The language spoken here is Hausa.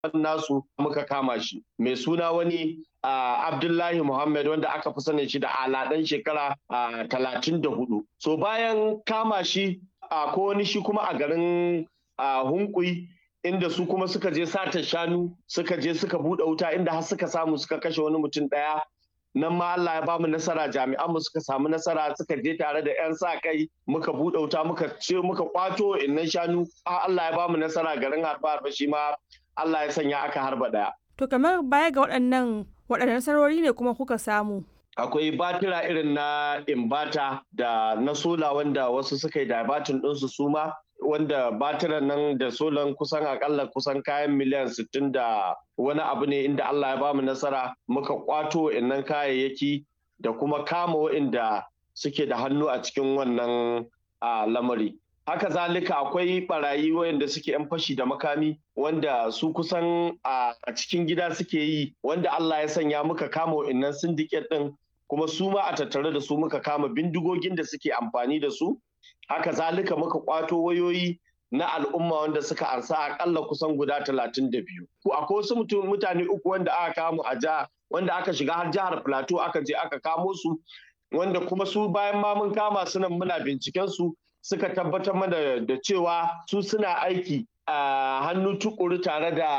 nasu muka kama shi mai suna wani Abdullahi Muhammad wanda aka fi sanin shi da aladan shekara talatin da hudu. So bayan kama shi ko wani shi kuma a garin hunkui inda su kuma suka je sata shanu suka je suka buɗe wuta inda har suka samu suka kashe wani mutum ɗaya nan ma Allah ya bamu nasara jami'an mu suka samu nasara suka je tare da 'yan sa kai muka buɗe wuta muka ce muka kwato innan shanu Allah ya bamu nasara garin harba harba shi ma Allah ya sanya aka harba ɗaya. To kamar baya ga waɗannan waɗannan nasarori ne kuma kuka samu. Akwai batira irin na imbata da na sola wanda wasu suka yi dabatin ɗinsu su ma wanda batiran nan da solan kusan akalla kusan kayan miliyan sittin da wani abu ne inda Allah ya bamu nasara muka kwato innan kayayyaki da kuma kama wa'inda suke da hannu a cikin wannan lamari. Haka zalika akwai barayi wayanda suke 'yan fashi da makami wanda su kusan a cikin gida suke yi wanda Allah ya sanya muka kama wa'innan syndicate ɗin kuma su ma a tattare da su muka kama bindigogin da suke amfani da su. haka zalika muka kwato wayoyi na al'umma wanda suka ansa akalla kusan guda talatin da biyu. Akwai wasu mutane uku wanda aka kamo a jiha wanda aka shiga har jihar Plateau aka je aka kamo su wanda kuma su bayan ma mun kama su nan muna binciken su suka tabbatar mana da cewa su suna aiki a hannu tukuru tare da